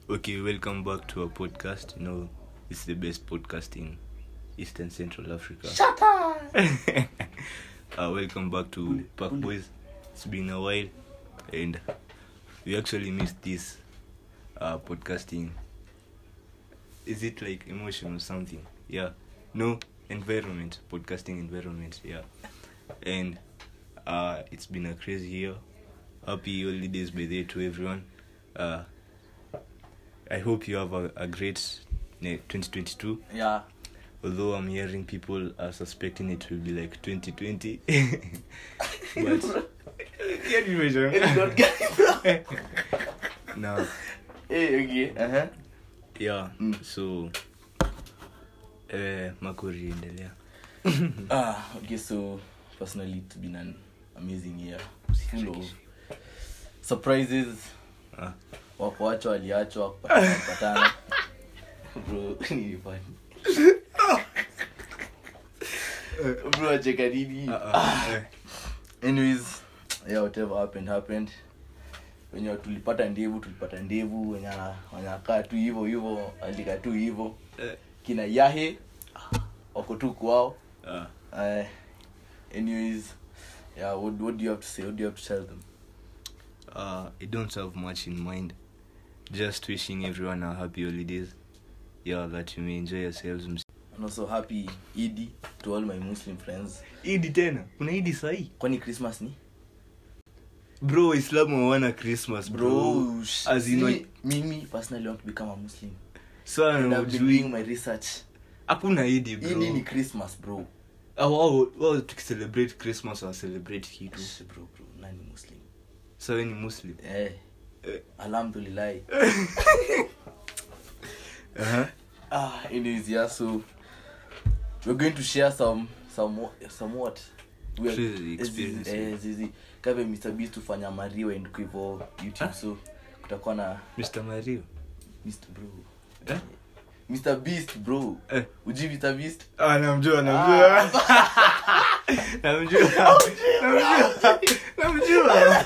Okay, welcome back to our podcast. You know, it's the best podcast in Eastern Central Africa. Shut up. uh, welcome back to Park Boys. It's been a while, and we actually missed this uh, podcasting. Is it like emotion or something? Yeah. No, environment. Podcasting environment. Yeah. And uh, it's been a crazy year. Happy holidays by day to everyone. Uh, I hope you have a, a great ne- 2022. Yeah. Although I'm hearing people are suspecting it will be like 2020. but yeah, you measure. It's not getting bro. no, Hey, okay. Uh-huh. yeah. Mm. So, eh, makuri endelea. Ah, okay, so personally it's been an amazing year. Full of surprises. Ah. Wakuachwa waliachwa kupatana kupatana. Bro, ni funny. Bro, acheka nini? Ah, ah, eh. anyways yeah whatever happened happened wenye tulipata ndevu tulipata ndevu wenye ana- wanakaa tu hivyo hivyo alika tu hivyo Eh, kina yahe wako tu kwao ah. uh, anyways yeah what, what do you have to say what do you have to tell them Uh, I don't have much in mind. Just wishing everyone a happy holidays. Yeah, that you may enjoy yourselves. and also happy idi to all my muslim friends Idi tena. Kuna Idi sahi? kwani christmas ni Bro, Waislamu hawana Christmas, bro. bro As in, see, like- mimi personally want to become a muslim So, and I've been doing ujui. my research Hakuna Idi, bro. idi ni christmas bro Ah, wao wao tukicelebrate christmas wa celebrate kitu Shh, bro bro nani muslim so we ni muslim eh Eh. alhamdulillah uh-huh. ah anyways yeah so we're going to share some some somewhat we Crazy experiences. eh zizi kama Mr Beast tufanya mario and hivyo YouTube so kutakuwa na mr mario Mr bro Eh? Mr Beast bro Eh. uji Mr Beast ah, namjua namjua namjua namjua namjua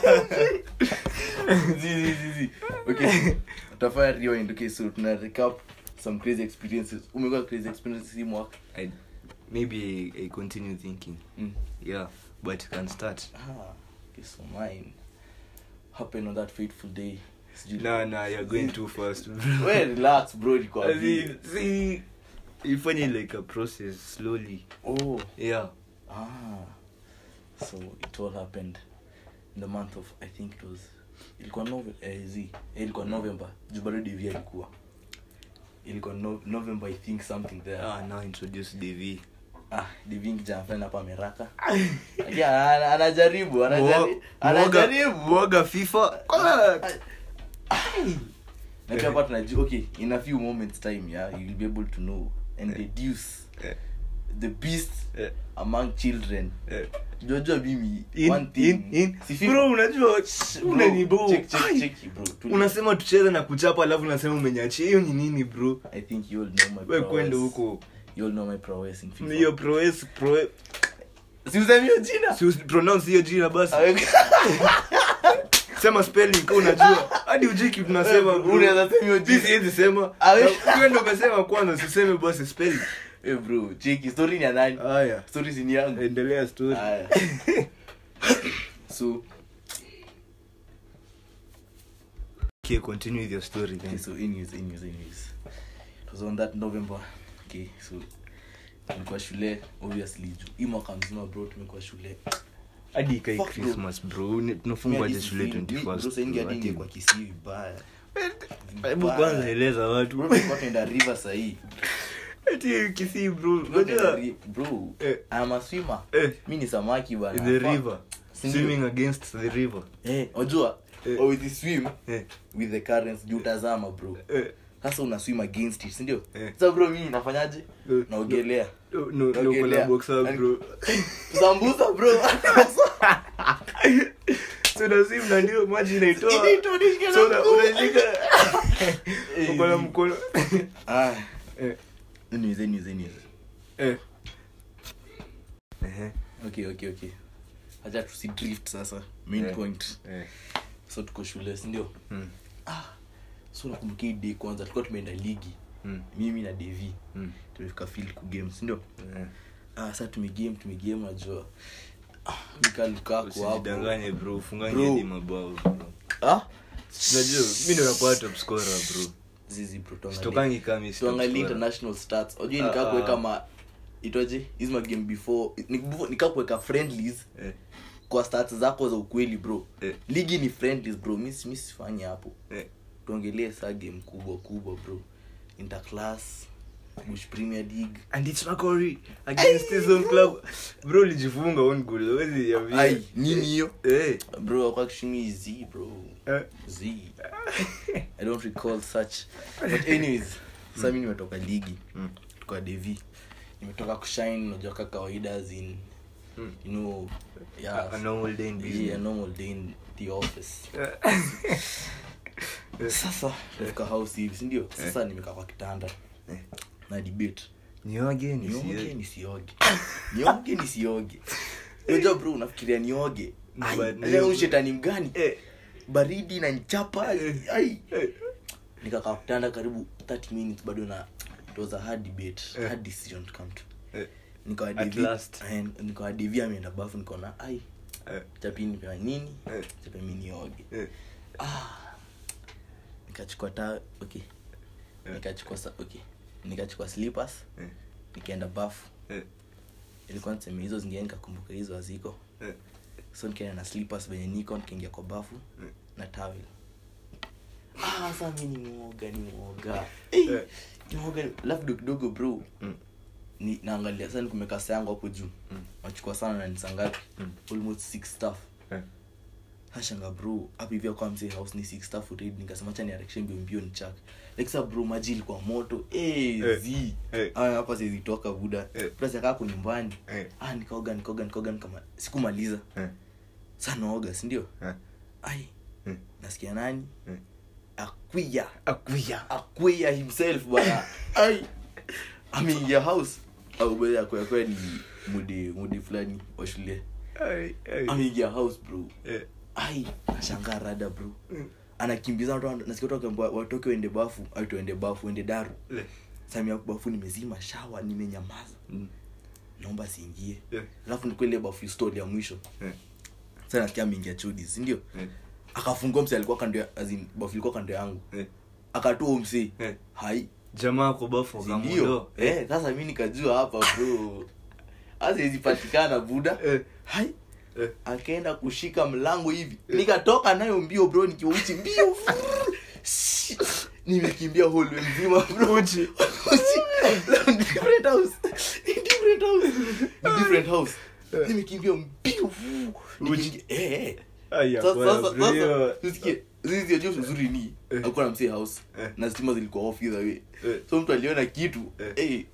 zizi zizi okay tutafanya rewind okay so tuna recap some crazy experiences umekuwa crazy experiences hii mwaka I, maybe I, I continue thinking mm. yeah but you can start ah okay so mine happened on that fateful day Sijui- no no you're going too fast we relax bro As nikwambie in, see ifanye like a process slowly oh yeah ah so it all happened in the month of i think it was ilikuwa nove eh, z eh, ilikuwa november juu bado devi alikuwa ilikuwa no, november i think something there ah now introduce dv ah devi kijana fulani hapa ameraka Lakini ana- anajaribu anajaribu Mwoga- anajaribu mwoga fifa Kwanza- na pia hapa tunajua okay in a few moments time yeah you will be able to know and deduce Eh, the beast eh, among children eh. jojo mimi In- one thing in- in- si FIFA. bro unajua Bro, unani bro check, check, Ai, check, bro. Tulia. unasema tucheze na kuchapa alafu unasema umenyachia hiyo ni nini bro i think you all know my we prowess. kwende huko you all know my prowess in FIFA. hiyo proes pro si usemi hiyo jina si usi- pronounce hiyo jina basi Awe- sema spelling kama unajua hadi ujui kitu tunasema bro. Unaweza sema hiyo Mimi jina. siwezi sema Awe- Na wewe ndio umesema kwanza siseme basi spelling Eh, bro cheki story ni ya nani haya story si ni yangu endelea story Aya. so okay continue with your story okay, then so anyways anyways anyways it was on that november okay so tulikuwa shule obviously juu hii mwaka mzima bro tumekuwa shule hadi ikai Fuck, bro. christmas bro Ni- tunafungwa aje shule 21st bro, ati- kwa kisii vibaya hebu kwanza eleza bro watu tulikuwa tunaenda river sahii ati kisii bro Tulikuwa tunaenda unajua ri- bro Eh. I'm a swimmer eh mi ni samaki bana in the Fuck. river Sindio? swimming against the river eh unajua Eh. or with the swim eh with the currents juu utazama bro eh sasa una swim against it sindio Eh. sasa bro mimi nafanyaje Eh, naogelea no no no Naogelea. kuna boxer bro sambusa bro so na sim na ndio maji inaitoa Inaitoa, nishike so na na mkono. unashika Eh, uko na mkono ah eh anyways anyways anyways eh ehe okay okay okay acha tusi drift sasa main Eh. point eh so tuko shule sindio mm. so nakumbuka hii day kwanza tulikuwa tumeenda ligi Mm. mimi na devi Mm. tumefika field kugame sindio Eh. ah, sa tumegame tumegame najua ah, mikalukaku hapo usijidanganye bro ufunganye Bro. hadi mabao bro ah? unajua mi ndo nakuwa top scorer bro zizi bro tuangalie- sitokangi kama mi si top tuangalie scorer. international stats ujui Ah, nikaa kuweka ah. ma itoje hizi magame before ni- before- nikaa kuweka friendlies Eh, kwa stats zako za ukweli bro Eh. ligi ni friendlies bro mi mi sifanyi hapo eh. tuongelee saa game kubwa kubwa bro interclass bush premier league and it's Macquarie against his own club bro ulijifunga on goal huwezi niambia. ai nini hiyo eh bro actually z bro eh z i don't recall such but anyways sasa mi nimetoka ligi Mm. tuka devi nimetoka kushine unajua ka kawaida as in Mm. you know A- yeah, a normal day in yeah, business. a normal day in the office Eh. sasa tumefika house hivi sindio sasa nimekaa kwa kitanda Eh. na debate nioge nioge nisie nisioge nioge nisioge unajua bro unafikiria nioge No, Ai, but leo ni- ushetani mgani eh baridi na nchapa ai eh nikakaa kutanda karibu 30 minutes bado na it was a hard debate Eh. hard decision to come to eh nikawa At Devi- last. eh, nikawa devi ameenda bafu nikaona ai eh chapi nipewa nini Eh. chapi mi nioge eh ah nikachukua ta okay Eh. nikachukua sa okay nikachukua slippers eh nikaenda bafu eh ilikuwa niseme hizo zingine nikakumbuka hizo haziko eh so nikaenda na slippers venye niko nikaingia kwa bafu Mm. na tawel ah sa mi ni mwoga ni mwoga hey, Eh. ni mwoga alafu kidogo kidogo bro Mm. ni naangalia sasa nikumeka saa yangu hapo juu Mm. nachukua sana na nisangapi Mm. almost six staff eh hashanga bro hapa hivi kwa mzee house ni six staff read nikasema acha ni arection mbio mbio ni chak like sa bro maji ilikuwa moto eh Eh. zi Eh. ah hapa siwezi toka buda Eh. plus yakaa kwa nyumbani eh ah nikaoga nikaoga nikaoga nikama sikumaliza eh sa naoga si ndio eh ai Mm. nasikia nani Mm. akwia akuya akwia himself bana ai ameingia house au bwana akwia kwa ni mudi mudi fulani wa shule ai ai ameingia house bro eh ai nashangaa rada bro Mm. anakimbiza watu nasikia watu wakiambiwa watoke waende bafu au tuende bafu waende daru le samia bafu nimezima shawa nimenyamaza Mm. naomba siingie eh alafu nikuwa ile bafu story ya mwisho eh sasa nasikia ameingia chudi si ndio eh akafungua mse alikuwa kando ya as in, bafu ilikuwa kando yangu eh akatoa mse eh hai jamaa kwa bafu Si kama ndio ndo eh sasa mi nikajua hapa bro hasa izipatikana buda eh hai eh akaenda kushika mlango hivi nikatoka nayo mbio bro nikiwa uchi mbio Shi, nimekimbia hallway mzima bro Uchi. Uchi. Ni different house Ni different house Ni different house Eh. nimekimbia mbio Nikiingia- eh eh ai sasa hapana, sasa bro, hiyo- sasa usikie zizi ajua uzuri ni Eh. alikuwa na msee house Eh. na stima zilikuwa off either way Eh. so mtu aliona kitu Eh. eh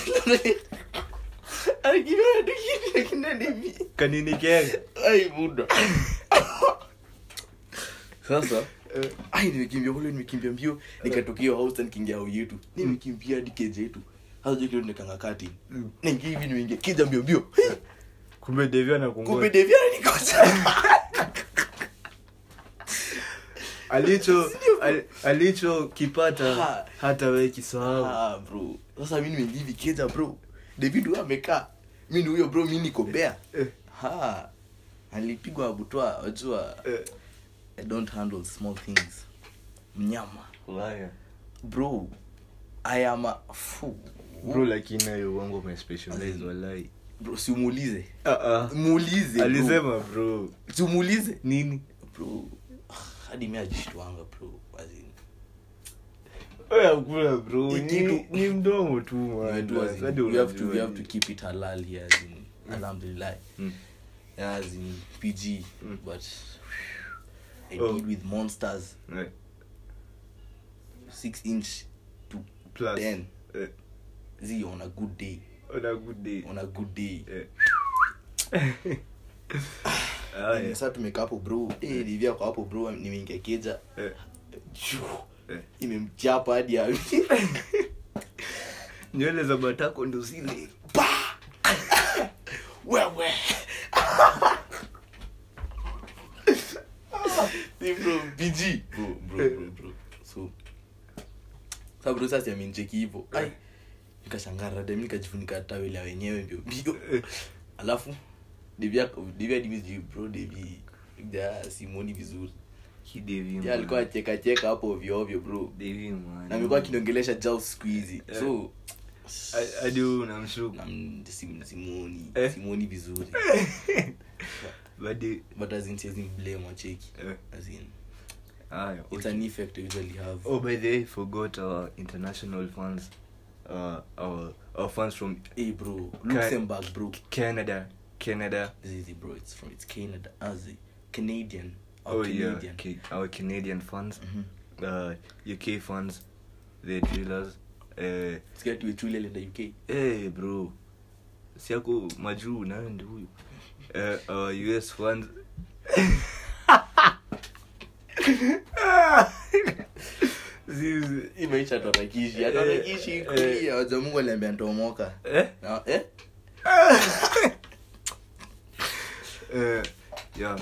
alikiona tu kitu lakini hivi kanini kenga ai buda sasa eh ai nimekimbia kule nimekimbia mbio nikatokea hiyo house nikiingia hao yetu nimekimbia hadi keje yetu hasa je kile nikanga kati Mm. ningi hivi nimeingia kija mbio mbio kumbe devia na kumbe kungoja devia nikosa alicho al- alicho kipata Ha. hata we kisahau ah bro sasa mimi nimeingia hivi keja bro david huyo amekaa mimi ndio huyo bro mimi niko bea Eh, ha alipigwa butwa wajua eh. i don't handle small things mnyama Ulaya. bro i am a fu bro lakini nayo uongo umespecialize walai bro simuulize Ah, ah. muulize bro. alisema bro simuulize nini bro hadi mi ajishtuanga bro as in, Oya, hakuna bro Hii ni, kitu- ni mdomo tu man. we do as in, Hadi we have to we unajua have to ni- keep it halal here as in alhamdulillah Mm. as in pg Mm. but i Oh. deal with monsters Eh, six inch to plus. ten Eh, z on a good day on a good day. on a good day Eh. Aya. sasa tumekaa hapo bro eh livia kwa hapo bro nimeingia keja Eh, Chuu. eh. imemchapa hadi ya nywele za batako ndo zile Pa! wewe Si bro pg bro bro bro bro so Sasa bro sasa amenicheki hivyo ai nikashangaa rada mimi nikajifunika taweli ya wenyewe mbio mbio alafu devia devia divi bro devi ja simoni vizuri Ki Devi, ya man. alikuwa acheka cheka hapo ovyo ovyo bro Devi, man. na amekuwa akiongelesha jao siku hizi Eh. so A- hadi wewe unamshuku nam- sim- simoni Eh. simoni vizuri But the- but as in siwezi blame wacheki eh, as in haya, it's okay. an effect I usually have Oh, by the way, I forgot our international fans. Uh, our our fans from hey bro luxembourg bro Canada, Canada. this is it, bro it's from it's canada as a canadian or Oh yeah, canadian Ca- our Canadian fans, Mhm. uh, UK fans, the drillers. Uh, sikia tuwechuli alienda uk hey bro, siako majuu nayo ndi huyu. Uh, our US fans. Zizi- hii maisha tutakishi atatakishi Eh, kulia waja mungu aliambia ntomoka eh? na eh Uh, yeah.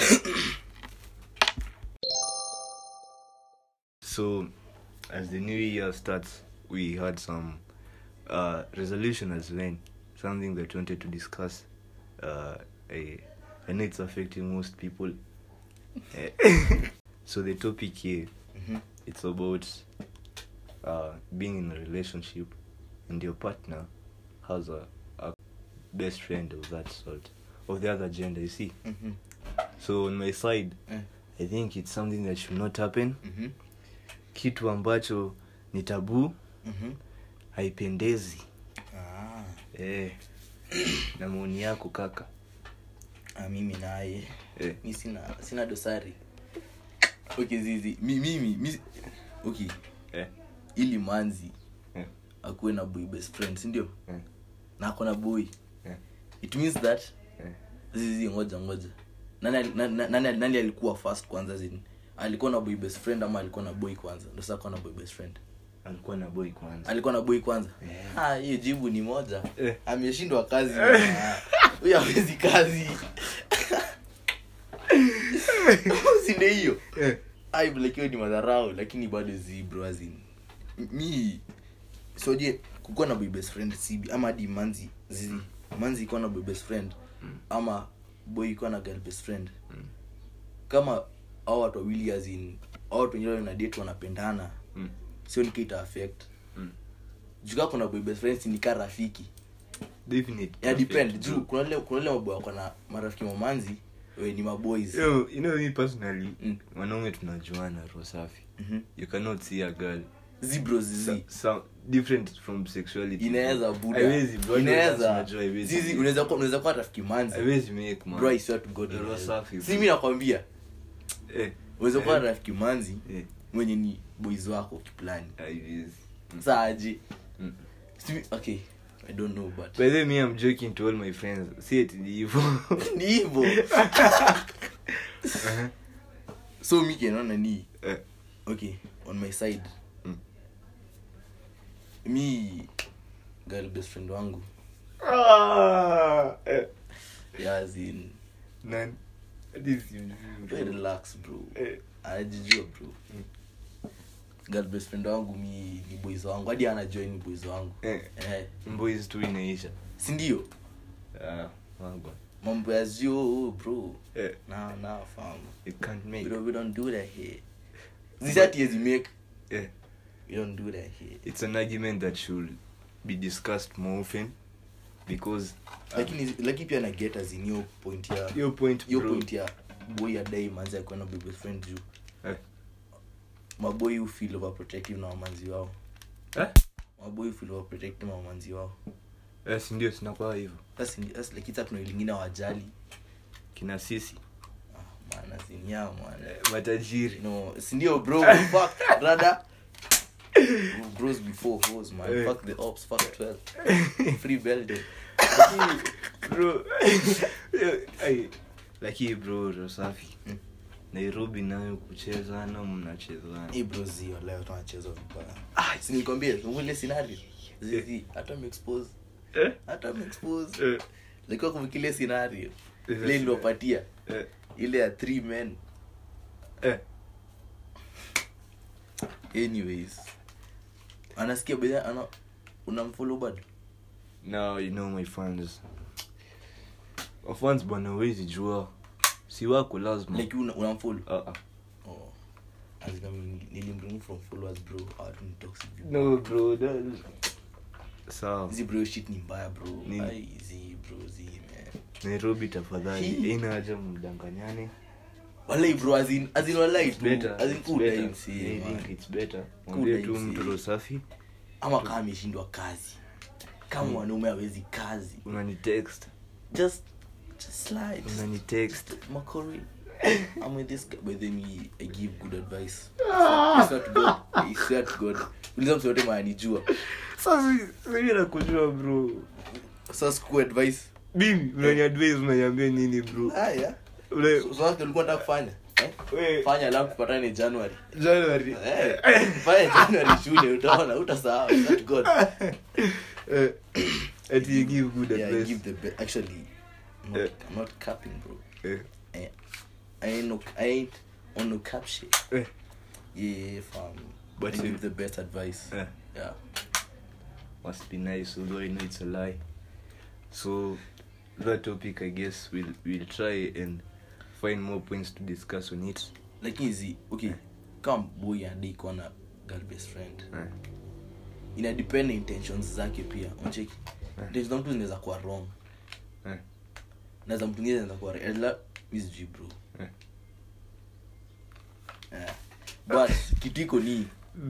so, as the new year starts, we had some uh, resolution as well, something that we wanted to discuss. Uh, I, I know it's affecting most people. Eh, so the topic here, Mhm. it's about uh, being in a relationship, and your partner has a, a best friend of that sort, of the other gender. You see. Mhm. so on my side Eh. i think it's something that should not happen Mhm. kitu ambacho ni tabu Mhm. haipendezi Ah. eh, na maoni yako kaka Ah, mimi naye eh, mi sina sina dosari okay zizi mi, mimi mi, okay eh, ili manzi eh, akuwe na boy best friend sindio eh, na ako na boy eh, it means that eh. zizi ngoja ngoja nani, ali- na- na- nani, nani alikuwa first kwanza zini alikuwa na boy best friend ama alikuwa na boy kwanza ndo sasa akuwa na boy best friend alikuwa na boy kwanza alikuwa na boy kwanza Yeah. Ah, hiyo jibu ni moja Eh. ameshindwa kazi bwana. huyo awezi kazi sinde hiyo eh, ai like hiyo ni madharau lakini bado zibro azin mi soje kukuwa na boy best friend sibi ama hadi manzi zizi manzi ikuwa na boy best friend ama boy ikuwa na girl best friend Mm. kama au watu wawili azin au watu wengine na date wanapendana mm, sio nikita affect mm. jukaa kuna boy best friends ni kaa rafiki Definite. ya depend Perfect. juu kuna ile kuna ile maboy wako na marafiki mamanzi we ni maboys Yo, you know me personally Mm. wanaume tunajuana roho safi Mhm. you cannot see a girl zibro zizi so, so, different from sexuality inaweza buda Haiwezi, bro. inaweza Unajua haiwezi. zizi unaweza kuwa unaweza kuwa rafiki manzi haiwezi make man bro i swear to god Roho inaweza. safi, si bro. mimi nakwambia eh, unaweza kuwa Eh. rafiki manzi eh, mwenye ni boys wako kiplani haiwezi. Mm. saaje Mm. Si- okay i don't know but By the way, me, I'm joking to all my friends. See it, the evil. ni hivyo so mi kenaona ni Eh, okay on my side Mm. mi girl best friend wangu ah, eh, yazin none. This is we relax bro Eh, anajijua bro Mm. girl best friend wangu mi ni boys wangu hadi anajua ni boys wangu eh, eh, boys tu inaisha. sindio Ah, wagwan. mambo ya zio bro Eh, na na famu you can't we make. don't, we don't do that here zisati yezi make Eh, we don't do that here it's an argument that should be discussed more often because um, lakini lakini pia na get as in hiyo point ya your point, hiyo bro. point ya boy adai manzi akuwa na best friend juu Eh, maboy hu feel overprotective na wamanzi wao eh? maboy hu feel overprotective na wamanzi wao Eh, si ndio sinakuwa hivyo sasa ni- sasa like it's tuna lingine wajali kina sisi ah, maana sinia maana eh, matajiri no sindio bro fuck brother bros before hoes man Eh. fuck the ops fuck 12 free belden Lakini, bro ai, lakini bro rosafi Mm. nairobi nayo kuchezana mnachezana hey bro zio leo tunacheza vibaya ah si nikwambie ule scenario zizi hata mexpose Eh? hata mexpose Eh, lakini kumkile scenario Eh, ile niliwapatia eh, ile ya three men eh. anyways anasikia bedhe ana unamfollow bado now you know my fans wafans bwana wezi jua si wako lazima like una, unamfollow Ah, ah. oh. As in, I mean, nilimremove from followers bro Hawatu ni toxic people. no bro that sawa hizi bro shit ni mbaya bro Nini? Ai, hizi bro zi man nairobi tafadhali Hii. ina haja mdanganyane walai bro as in as in walai It's tu better, as in it's cool better. times I yeah, think man. it's better Cool mwambie tu times, mtu yeah. safi ama kama ameshindwa kazi kama mwanaume awezi kazi unani text just just slide unani text Makori. I'm with this guy, but then he, I give good advice. I swear to God. I swear to God. Uliza mtu yote maanijua. sasa sasa nakujua bro Sasa siku advice. mimi unani advise unaniambia nini bro Haya. ule So sasa ulikuwa unataka kufanya? Eh? we Fanya alafu tupatane January. January Eh. Fanya January shule utaona utasahau. I swear to God. eh ati you give good Yeah, I advice give the best. Actually, I'm not, Eh. I'm not capping, bro. eh Eh, I ain't no, I ain't on no cap shit. eh Yeah, fam. But I you- give the best advice. eh Yeah. must be nice although i know it's a lie so that topic i guess we'll we'll try and find more points to discuss on it lakini hizi okay kama boy anadai kuwa na girl best friend eh ina depend na intentions zake pia unacheki Eh. intentions za mtu zinaweza kuwa wrong eh na za mtu mwingine zinaweza kuwa right la mi sijui bro eh Eh. but kitu iko ni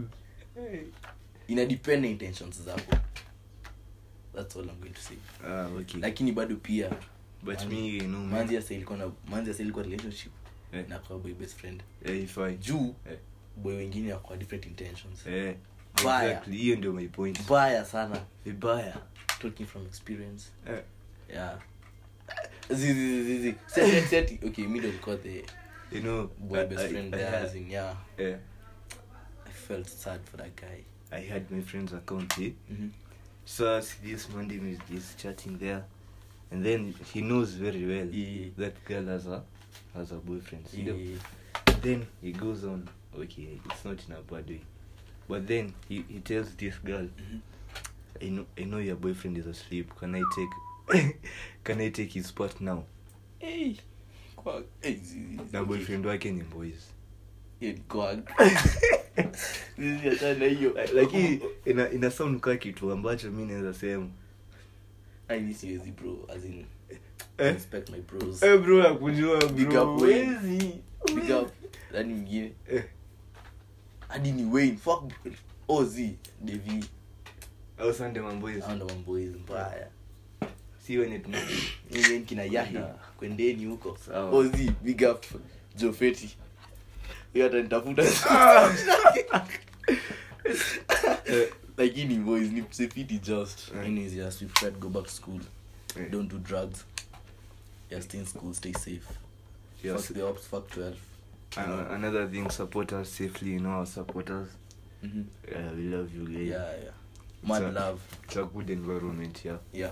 ina depend na intentions zako that's all i'm going to say ah okay lakini bado pia but manzi- me you know man manzi asa ilikuwa na manzi asa ilikuwa relationship Eh. na kwa boy best friend eh if i juu eh boy wengine wako different intentions eh Mbaya. exactly hiyo ndio my point mbaya sana vibaya talking from experience eh yeah zi zi zi zi set set okay me don't call the you know boy I- best I- friend I there had- as in yeah eh i felt sad for that guy i had my friend's account here mm-hmm. so as this monday is, is chatting there and then he knows very well Yeah. that girl has a has a boyfriend you yeah, know? yeah. then he goes on okay it's not in a bad way but then he, he tells this girl Mhm. I know I know your boyfriend is asleep can I take can I take his spot now hey kwa hey zi zi zi, na okay. boyfriend wake ni boys Yeah, kwa zi hata na hiyo like hii ina, ina sound kaa kitu ambacho mi naweza sema i need seriously bro as in Eh? respect my bros Eh, bro nakujua Big bro up Wayne. Wezi. big up nani mwingine Eh, hadi ni wayne fuck oz devi au Sunday mamboys ando mamboys mbaya si wenye tuna Mimi kina yahi Yeah. kwendeni huko Sawa. ozi big up jofeti hiyo atanitafuta Eh, lakini boys ni safety just Eh. anyways yes we prefer to go back to school Eh. don't do drugs yeah stay in school stay safe yes. fuck the ops fuck 12 An- another thing support us safely you know our supporters Mhm. uh, we love you guys yeah yeah mad So- love it's a good environment yeah yeah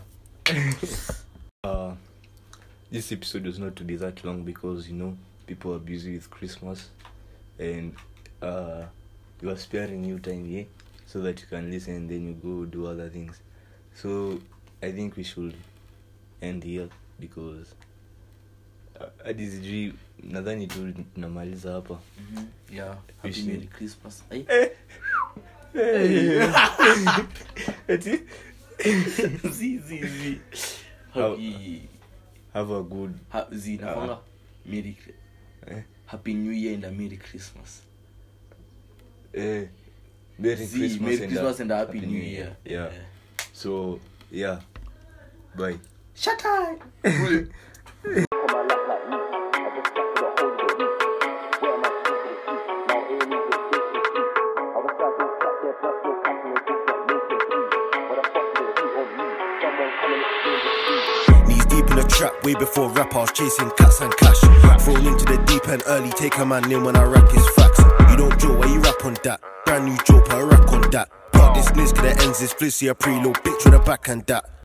uh this episode was not to be that long because you know people are busy with christmas and uh we are sparing you time here so that you can listen and then you go do other things so i think we should end here because uh, hadi sijui nadhani tu tunamaliza hapa Mhm. yeah happy Wish merry you- christmas Ai. Ati? zi zi zi How- happy have a good ha, zi Ah. nakwanga merry eh, happy new year and a merry christmas eh, merry Zi, christmas, merry and, christmas a and a happy new year yeah so yeah bye shut up Knees deep in the trap, way before rap, I was chasing cats and cash. Thrown into the deep end early, take a man in when I rap his facts. You don't joke, why you rap on that? Brand new joke, put a rack on that. Part this niz, cause the ends is flizzy, a preload bitch with a back and that.